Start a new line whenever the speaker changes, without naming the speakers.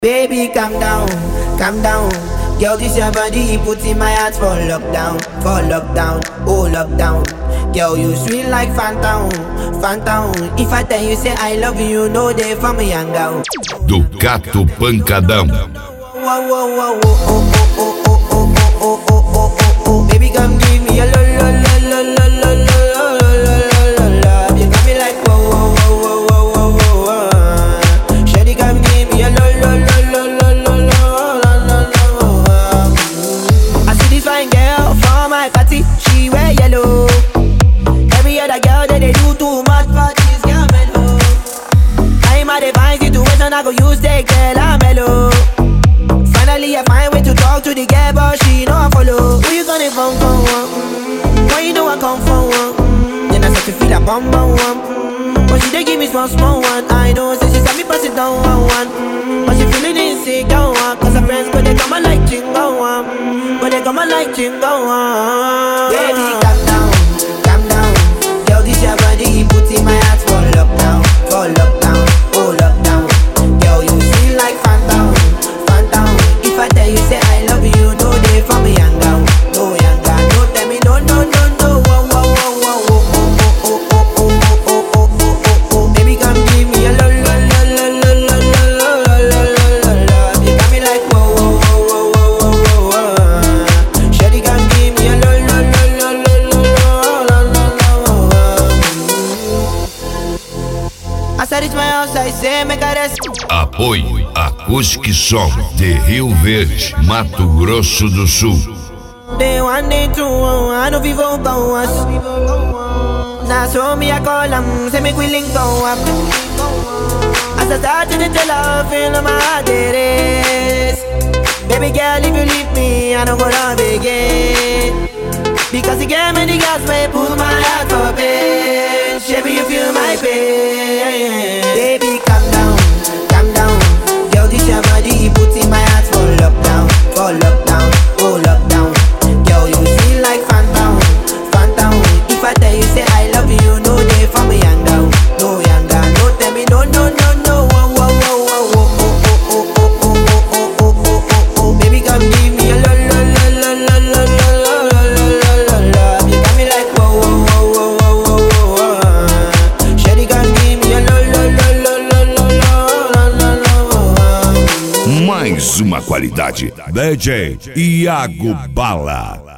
Baby, calm down, calm down. Girl, this your body, put in my heart for lockdown, for lockdown, oh lockdown. Girl, you sweet like phantom, phantom. If I tell you say I love you, no day for me young girl.
Ducato Pancadão.
Whoa, whoa, whoa, whoa, oh, oh, oh, oh, oh, oh, oh, oh, oh, oh, oh. Baby, come give me a lo, lo, lo, lo, lo, lo, lo, lo, lo, lo, lo, lo. You got me like whoa, whoa, whoa, whoa, whoa, whoa, whoa. Shawty, come give me a lo, lo, lo, lo, lo, lo, lo, lo, lo, lo. I see this fine girl for my party, she wear yellow. Every other girl that they do too much, but this girl mellow. I'm at a fine situation, I go use the girl, I'm mellow. Finally, I find way to talk to the girl, but she know I follow. Who you gonna phone for? One? Mm, Why you know I come for one? Mm, Then I start to feel a bum bum one. Mm, But she dey give me small small one. I know, say she said me pass it down one one. Mm, But she feeling insecure one. Cause her friends, but they come and like chingo one. Mm, But they come and like chingo one. Baby, calm down, calm down. Girl, this your body, put in my heart for lockdown, for lockdown, oh lockdown. Girl, you sweet like phantom, phantom. If I tell you say I love you, no day for me young girl, no young girl. No tell me no, no, no, no. Whoa, whoa, whoa, whoa, whoa, oh, oh, oh, oh, oh, oh, oh, oh, oh, oh. Baby, come give me a lo, lo, lo, lo, lo, lo, lo, lo, lo, lo, lo, lo. You got me like whoa, whoa, whoa, whoa, whoa, whoa, whoa. Shawty, come give me a lo, lo, lo, lo, lo, lo, lo, lo, lo, lo. I said it's my house, I say make a rest.
Apoio Acústica Som de Rio Verde, Mato Grosso do Sul.
Day one, day two, oh, I know people go us. Now so me I call them, say me we link go up. As I start to tell her, feel my heart it is. Baby girl, if you leave me, I don't go love again. Because you gave me the gas, may pull my heart for pain. Baby, you feel my pain. Baby, calm down, calm down. Girl, this your body, put in my heart for lockdown, for lockdown, oh lockdown. Girl, you feel like phantom, phantom. If I tell you say I love you, no day for me young girl, no young girl. No tell me no, no, no, no. Whoa, whoa, whoa, whoa, oh, oh, oh, oh, oh, oh, oh, oh, oh, oh, oh. Baby, come give me a lo, lo, lo, lo, lo, lo, lo, lo, lo, lo, lo, lo. You got me like whoa, whoa, whoa, whoa, whoa, whoa, whoa. Shawty, come give me a lo, lo, lo, lo, lo, lo, lo, lo, lo, lo.
Mais uma qualidade. DJ Iago Bala.